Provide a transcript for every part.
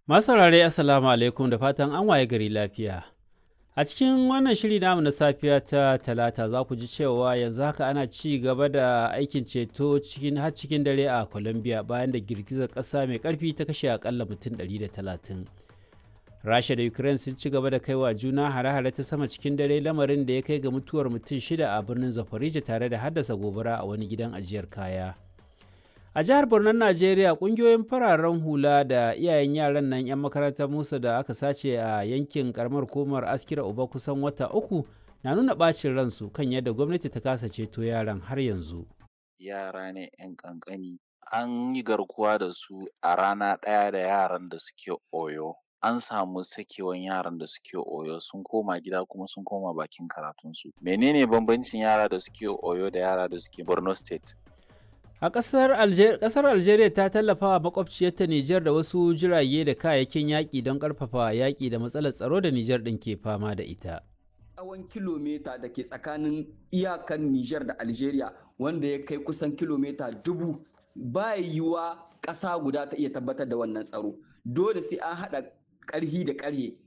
Masu saurare Assalamu alaikum da fatan an waye gari lafiya. A cikin wannan shiri namu na safiya ta talata za ku ji cewa yanzu haka ana ci gaba da aikin ceto cikin har cikin dare a Colombia bayan da girgizar ƙasa mai ƙarfi ta kashe akalla mutum 130. Rasha da Ukraine sun ci gaba da kaiwa juna hare-hare ta sama cikin dare lamarin da ya kai ga mutuwar mutum shida a birnin Zaporizhia tare da haddasa gobara a wani gidan ajiyar kaya. a jihar Borno Najeriya kungiyoyin fararen hula da iyayen yaran nan 'yan makarantar Musa da aka sace a yankin karamar komar askira uba kusan wata uku na nuna bacin ransu kan yadda gwamnati ta kasa ceto yaran har yanzu. Yara ne 'yan kankani an yi garkuwa da su a rana ɗaya da yaran da suke oyo. An samu sakewan yaran da suke oyo sun koma gida kuma sun koma bakin karatunsu. Menene bambancin yara da suke oyo da yara da suke Borno State? A ƙasar Alger Algeria ta tallafa wa makwabciyarta Nijar da wasu jirage da kayayyakin yaƙi don ƙarfafa yaƙi da matsalar tsaro da Nijar ɗin ke fama da ita. Tsawon kilomita da ke tsakanin iyakan Nijar da Algeria wanda ya kai kusan kilomita dubu ba yiwuwa ƙasa guda ta iya tabbatar da wannan tsaro. Dole sai an haɗa ƙarhi da ƙarhe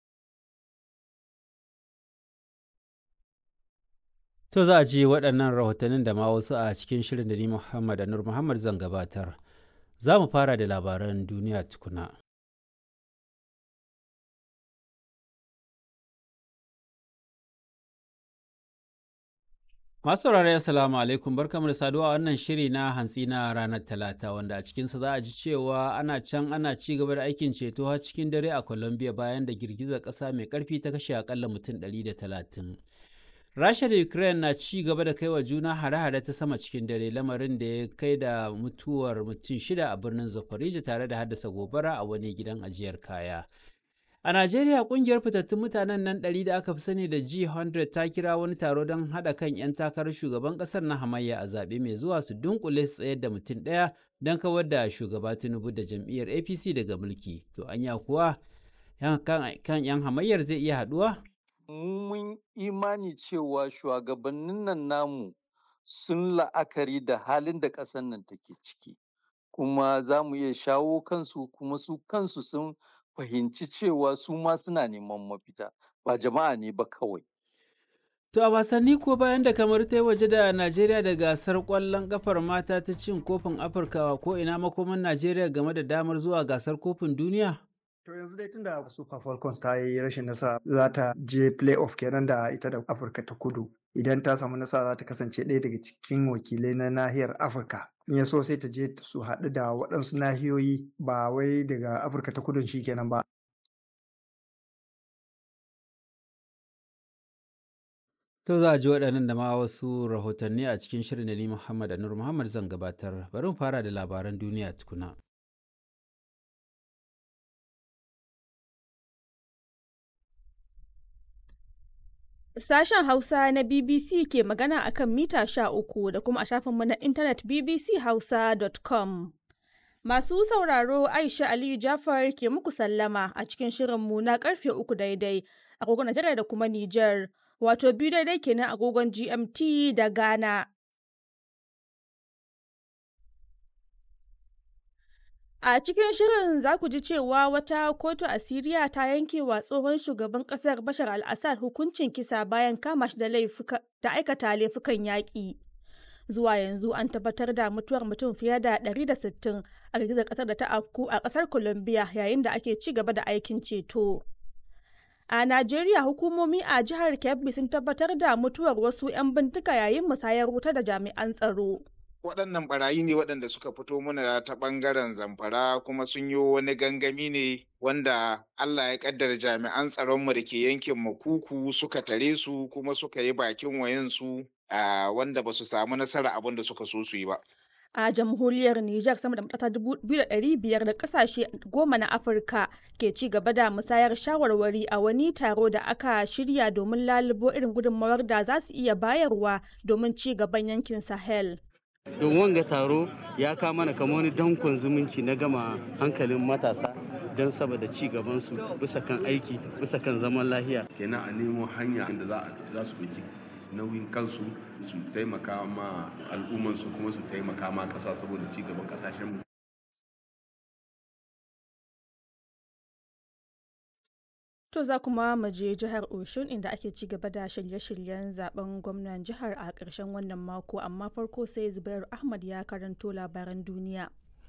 To za a ji waɗannan rahotannin da ma wasu a cikin shirin da ni Muhammad Anur Muhammad zan gabatar. Za mu fara da labaran duniya tukuna. Masu saurare Assalamu alaikum barkamu da saduwa a wannan shiri na hantsi na ranar Talata wanda a cikinsa za a ji cewa ana can ana ci gaba da aikin ceto har cikin dare a Colombia bayan da girgizar ƙasa mai ƙarfi ta kashe akalla mutum 130. Rasha da Ukraine na ci gaba da kaiwa juna hare-hare ta sama cikin dare lamarin da ya kai da mutuwar mutum shida a birnin Zaporizhia tare da haddasa gobara a wani gidan ajiyar kaya. A Najeriya kungiyar fitattun mutanen nan ɗari da aka fi sani da G100 ta kira wani taro don haɗa kan 'yan takarar shugaban ƙasar na hamayya a zaɓe mai zuwa su dunkule su tsayar da mutum ɗaya don kawar da shugaba Tinubu da jam'iyyar APC daga mulki. To anya kuwa kan 'yan hamayyar zai iya haɗuwa? mun imani cewa shugabannin nan namu sun la'akari da halin da ƙasar nan take ciki kuma za mu iya shawo kansu kuma su kansu sun fahimci cewa su ma suna neman mafita ba jama'a ne ba kawai To a wasanni ko bayan da kamar ta waje da Najeriya da gasar ƙwallon ƙafar mata ta cin kofin Afirka ko ina makoman Najeriya game da damar zuwa gasar kofin duniya? To yanzu dai tunda Super Falcons ta yi rashin nasara za ta je playoff kenan da ita da Afirka ta kudu. Idan ta samu nasara za ta kasance ɗaya daga cikin wakilai na nahiyar Afirka. In ya so sai ta je su haɗu da waɗansu nahiyoyi ba wai daga Afirka ta kudun shi kenan ba. To za a ji waɗannan da ma wasu rahotanni a cikin shirin da ni Muhammad Anur Muhammad zan gabatar. Bari mu fara da labaran duniya tukuna. Sashen Hausa na BBC ke magana a kan mita sha uku da kuma a shafinmu na intanet bbchausa.com. Masu sauraro Aisha Aliyu Jafar ke muku sallama a cikin shirinmu na karfe uku daidai agogon Najeriya da kuma Nijar, wato biyu daidai kenan agogon GMT da Ghana. A cikin shirin za ku ji cewa wata kotu a Siriya ta yanke wa tsohon shugaban ƙasar Bashar al-Assad hukuncin kisa bayan kama shi da aikata laifukan yaƙi. Zuwa yanzu an tabbatar da mutuwar mutum fiye da 160 a girgizar ƙasar da ta afku a ƙasar Colombia yayin da ake ci gaba da aikin ceto. A Najeriya hukumomi a jihar Kebbi sun tabbatar da mutuwar wasu 'yan bindiga yayin musayar wuta da jami'an tsaro. waɗannan barayi ne waɗanda suka fito mana ta ɓangaren zamfara kuma sun yi wani gangami ne wanda Allah ya ƙaddara jami'an tsaronmu da ke yankin makuku suka tare su kuma suka yi bakin wayansu wanda ba su samu nasara abin da suka so su yi ba. A jamhuriyar Nijar sama da matasa biyar da kasashe goma na Afirka ke ci gaba da musayar shawarwari a wani taro da aka shirya domin lalubo irin gudunmawar da za su iya bayarwa domin ci gaban yankin Sahel. don wanga taro ya kama mana kamar wani dankon zumunci na gama hankalin matasa don saboda ci gabansu bisa kan aiki bisa kan zaman lahiya kenan a nemo hanya da za su ɗauki nauyin kansu su taimaka ma al'ummansu kuma su taimaka ma ƙasa saboda ci gaban ƙasashenmu To za kuma mu je jihar Oshun inda ake ci gaba da shirye-shiryen zaben gwamnan jihar a ƙarshen wannan mako amma farko sai Zubairu Ahmad ya karanto labaran duniya.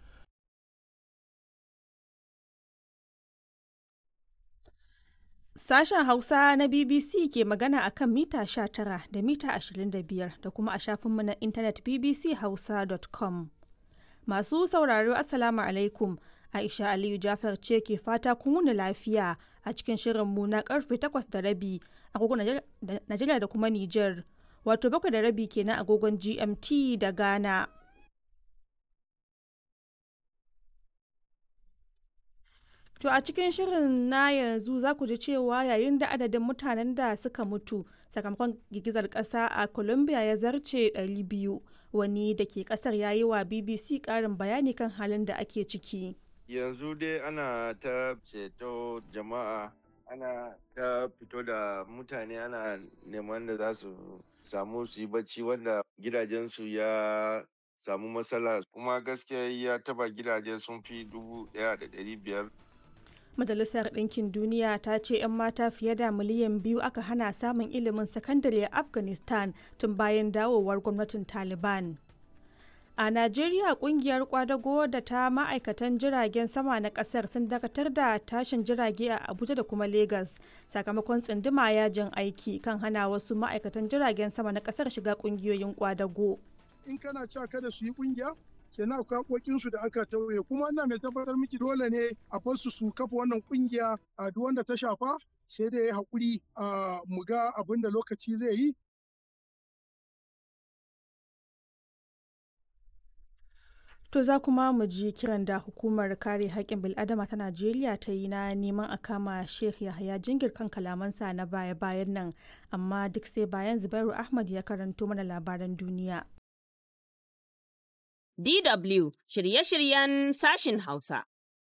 Sashen Hausa na BBC ke magana a kan mita 19 da mita 25 da kuma a shafinmu na intanet bbchausa.com. Masu sauraro Assalamu alaikum. Aisha Aliyu Jafar ce ke fata kun wuni lafiya a cikin shirinmu na karfe 8 da rabi agogon Najeriya da kuma Nijar. Wato bakwai da rabi kenan agogon GMT da Ghana. To a cikin shirin na yanzu za ku ji cewa yayin da adadin mutanen da suka mutu sakamakon girgizar ƙasa a Colombia ya zarce 200 wani da ke ƙasar ya yi wa BBC ƙarin bayani kan halin da ake ciki. Yanzu dai ana ta ceto jama'a ana ta fito da mutane ana neman da za su samu su yi bacci wanda gidajensu ya samu matsala kuma gaskiya ya taba gidaje sun fi dubu ɗaya da ɗari biyar Majalisar Ɗinkin Duniya ta ce 'yan mata fiye da miliyan biyu aka hana samun ilimin sakandare a Afghanistan tun bayan dawowar gwamnatin Taliban. A Najeriya kungiyar kwadago da ta ma'aikatan jiragen sama na kasar sun dakatar da tashin jirage a Abuja da kuma Legas sakamakon tsinduma yajin aiki kan hana wasu ma'aikatan jiragen sama na kasar shiga kungiyoyin kwadago. In kana cewa kada su yi kungiya, kenan akwai haƙoƙinsu da aka tauye kuma ina mai tabbatar miki dole ne a fasu su kafa wannan kungiya a duk wanda ta shafa sai dai ya haƙuri a mu ga abin da lokaci zai yi To za kuma mu ji kiran da hukumar kare haƙƙin bil'adama ta Najeriya ta yi na neman a kama Sheikh Yahaya Jingir kan kalamansa na baya-bayan nan, amma duk sai bayan Zubairu Ahmad ya karanto mana labaran duniya. DW shirye-shiryen sashin Hausa.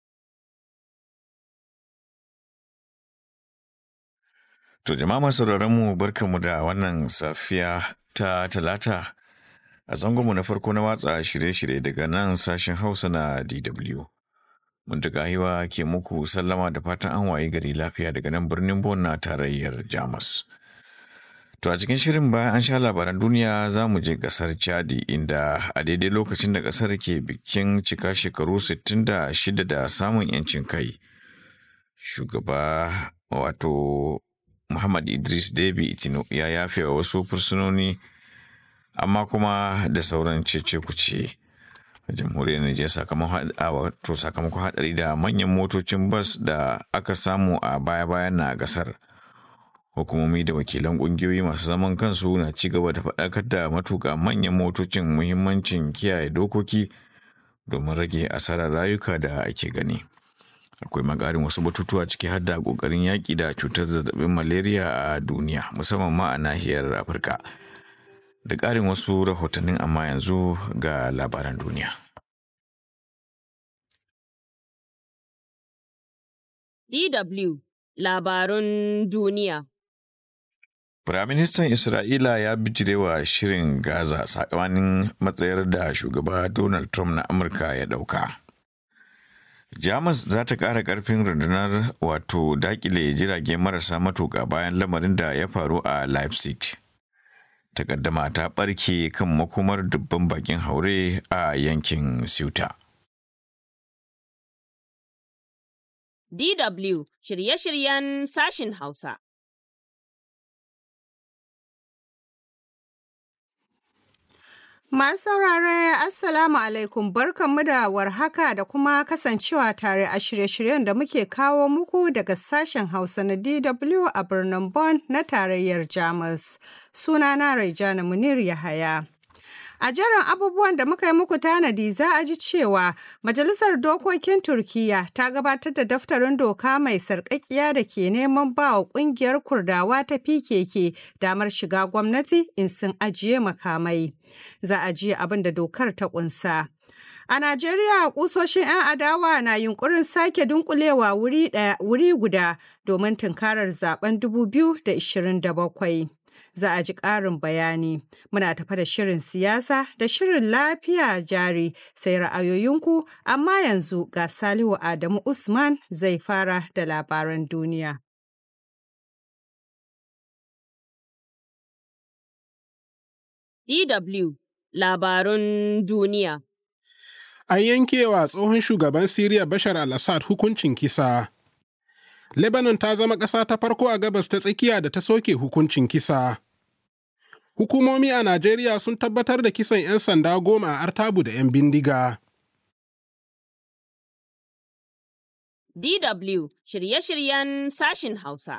To jama'a masu mu barkanmu da wannan safiya ta talata a zangonmu na farko na watsa shirye-shirye daga nan sashen Hausa na DW. Muntaka hiwa ke muku sallama da fatan an waye gari lafiya daga nan birnin Bon na tarayyar Jamus. To a cikin shirin bayan an sha labaran duniya za mu je kasar Chadi inda a daidai lokacin da kasar ke bikin cika shekaru 66 da samun 'yancin kai. Shugaba wato Muhammad Idris Deby Itino ya yafe wa wasu fursunoni amma kuma da sauran cece kuce. a jamhuriyar Nijar sakamakon hadari da manyan motocin bas da aka samu a baya-bayan na gasar. hukumomi da wakilan kungiyoyi masu zaman kansu na ci gaba da faɗakar da matuƙa manyan motocin muhimmancin kiyaye dokoki domin rage asarar rayuka da ake gani akwai magarin wasu batutuwa ciki har da ƙoƙarin yaƙi da cutar zazzabin malaria a duniya musamman ma a nahiyar afirka da ƙarin wasu rahotannin amma yanzu ga labaran duniya DW Labarun Duniya Firaministan Isra'ila ya bijirewa shirin Gaza sakamakon matsayar da shugaba Donald Trump na Amurka ya ɗauka. Jamus za ta ƙara ƙarfin rundunar wato dakile jirage marasa matuƙa bayan lamarin da ya faru a Leipzig. Takaddama ta ɓarke kan makomar dubban bakin haure a yankin Ceuta. DW shirye-shiryen sashin Hausa. Masu saurare Assalamu alaikum barkanmu da warhaka da kuma kasancewa tare a shirye-shiryen da muke kawo muku daga sashen Hausa na DW a birnin Bonn na tarayyar Jamus. Sunana Raijana Munir Yahaya. A jerin abubuwan da muka yi muku tanadi za a ji cewa Majalisar Dokokin Turkiyya ta gabatar da daftarin doka mai sarƙaƙiya da ke neman ba wa ƙungiyar Kurdawa ta PKK damar shiga gwamnati in sun ajiye makamai. Za a ji abin da dokar ta ƙunsa. A Najeriya kusoshin 'yan adawa na yunkurin sake dunkulewa wuri guda domin tunkarar zaben 2027. za a ji ƙarin bayani. Muna tafa da shirin siyasa da shirin lafiya jari sai ra'ayoyinku, amma yanzu ga Salihu Adamu Usman zai fara da labaran duniya. DW Labarun Duniya An yankewa tsohon shugaban Siriya Bashar al-Assad hukuncin kisa. Lebanon ta zama ƙasa ta farko a gabas ta tsakiya da ta soke hukuncin kisa. Hukumomi a Najeriya sun tabbatar da kisan 'yan sanda goma a Artabu da 'yan bindiga. DW shirye-shiryen sashin Hausa.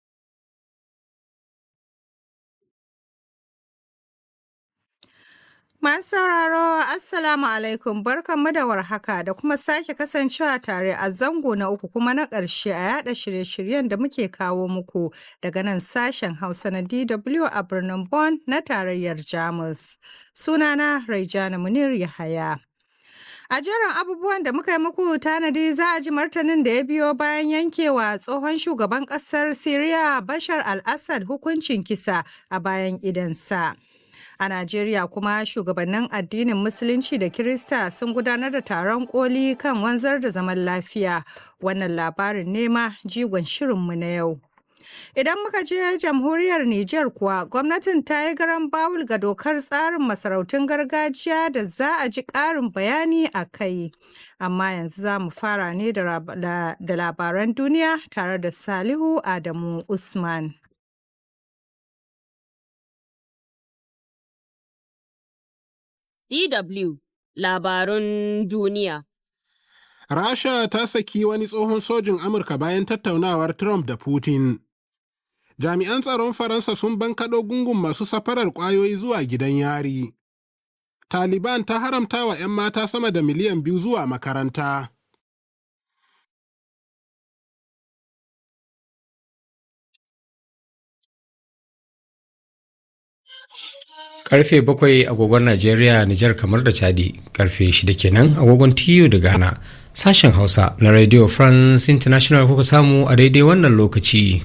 Masu sauraro Assalamu alaikum barkanmu da warhaka da kuma sake kasancewa tare a zango na uku kuma na ƙarshe a yada shirye-shiryen da muke kawo muku daga nan sashen Hausa na DW a birnin Bonn na tarayyar Jamus. Sunana Raijana Munir Yahaya. A jerin abubuwan da muka yi muku tanadi za a ji martanin da ya biyo bayan yankewa tsohon shugaban ƙasar Siriya Bashar al-Assad hukuncin kisa a bayan idansa. A Najeriya kuma shugabannin addinin Musulunci da Kirista sun gudanar da taron koli kan wanzar da zaman lafiya. Wannan labarin nema jigon shirinmu na yau. Idan muka je jamhuriyar Nijar kuwa gwamnatin ta yi garan bawul ga dokar tsarin masarautun gargajiya da za a ji ƙarin bayani a kai. Amma yanzu za mu fara ne da labaran duniya tare da Salihu Adamu Usman. DW Labarun Duniya Rasha ta saki wani tsohon sojin Amurka bayan tattaunawar Trump da Putin. Jami'an tsaron Faransa sun bankaɗo gungun masu safarar ƙwayoyi zuwa gidan yari. Taliban ta haramta wa 'yan mata sama da miliyan biyu zuwa makaranta. Karfe bakwai agogon Najeriya, Nijar kamar da Chadi, karfe shida kenan agogon TU da Ghana. Sashen Hausa na Radio France International kuka samu a daidai wannan lokaci.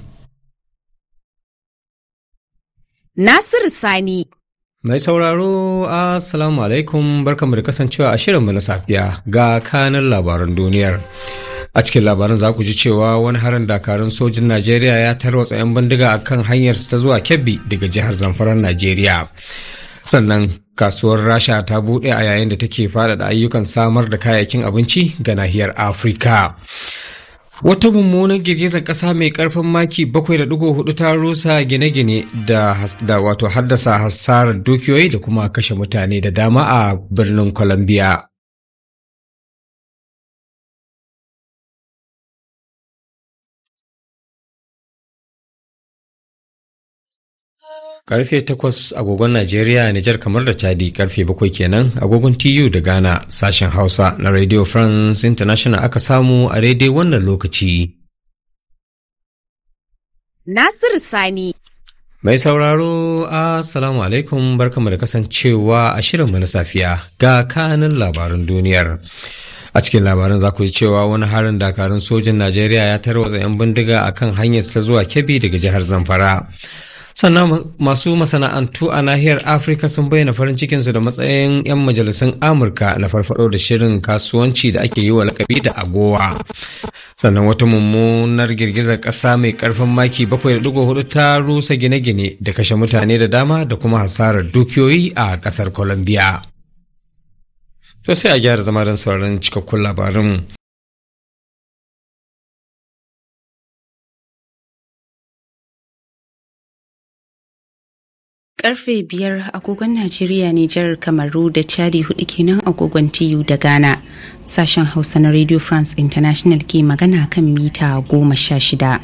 Nasiru Sani. Mai sauraro, Assalamu alaikum barkamu da kasancewa a shirinmu na safiya ga kanin labaran duniyar. A cikin labaran za ku ji cewa wani harin dakarun sojin Najeriya ya tarwatsa 'yan bindiga a kan hanyarsa ta zuwa Kebbi daga jihar Zamfaran Najeriya. Sannan kasuwar Rasha ta buɗe a yayin da take faɗaɗa ayyukan samar da kayayyakin abinci ga nahiyar Afirka. Wata mummunan girgizar ƙasa mai ƙarfin maki 7.4 ta rusa gine-gine da, da wato haddasa hasarar dukiyoyi da kuma kashe mutane da dama a birnin Colombia. Karfe takwas agogon Najeriya, Nijar kamar da Chadi karfe bakwai kenan agogon TU da Ghana sashen Hausa na Radio France International aka samu a daidai wannan lokaci. Nasiru Sani. Mai sauraro, Assalamu alaikum barkamu da kasancewa a shirinmu na safiya ga kanin labaran duniyar. A cikin labaran za ku ji cewa wani harin dakarun sojin Najeriya ya tarwatsa 'yan bindiga akan hanyar ta zuwa Kebbi daga jihar Zamfara. sannan masu masana'antu a nahiyar afirka sun bayyana farin cikinsu da matsayin 'yan majalisun amurka na farfado da shirin kasuwanci da ake yi wa lakabi da agowa sannan wata mummunar girgizar ƙasa mai ƙarfin maki 7.4 ta rusa gine-gine da kashe mutane da dama da kuma hasarar dukiyoyi a ƙasar colombia to sai a gyara zama don sauraron cikakkun labarin karfe biyar agogon Najeriya Nijar Kamaru da Chadi hudu kenan agogon TU da Ghana. Sashen Hausa na Radio France International ke magana kan mita goma sha shida.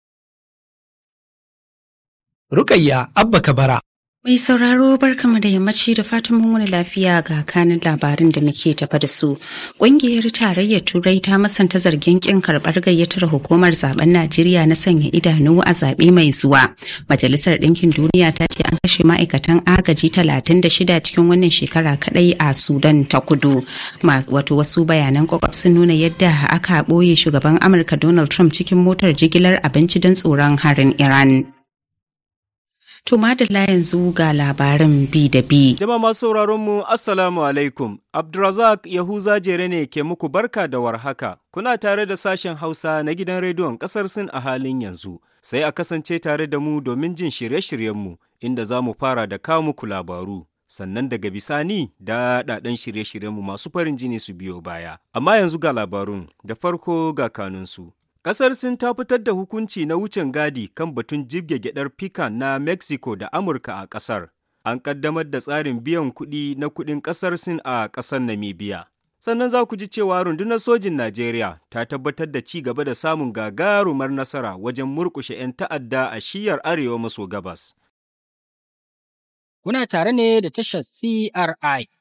Rukayya Abba Kabara. Mai sauraro barkama da yammaci da fatan mun wani lafiya ga kanin labarin da muke tafa da su. Ƙungiyar tarayyar Turai ta masanta zargin kin karɓar gayyatar hukumar zaben Najeriya na sanya idanu a zaɓe mai zuwa. Majalisar Ɗinkin Duniya ta ce an kashe ma'aikatan agaji 36 cikin wannan shekara kaɗai a Sudan ta kudu. Wato wasu bayanan kwakwaf sun nuna yadda aka ɓoye shugaban Amurka Donald Trump cikin motar jigilar abinci don tsoron harin Iran. To madalla yanzu ga labarin bi da bi. Jama'a masu sauraron mu Assalamu alaikum. Abdulrazak Yahuza Jere ne ke muku barka da warhaka. Kuna tare da sashen Hausa na gidan rediyon ƙasar Sin a halin yanzu. Sai a kasance tare da mu domin jin shirye-shiryenmu inda za mu fara da kawo muku labaru. sannan daga bisani daɗaɗɗen shirye-shiryenmu masu farin jini su biyo baya. Amma yanzu ga labarun da farko ga kanunsu. Ƙasar Sin ta fitar da hukunci na wucin gadi kan batun jibge gyaɗar pikan na Mexico da Amurka a ƙasar. An ƙaddamar da tsarin biyan kuɗi na kuɗin ƙasar Sin a ƙasar Namibia. Sannan za ku ji cewa rundunar sojin Najeriya ta tabbatar da ci gaba da samun gagarumar nasara wajen murƙushe 'yan ta'adda a shiyar arewa maso gabas. Kuna tare ne da tashar CRI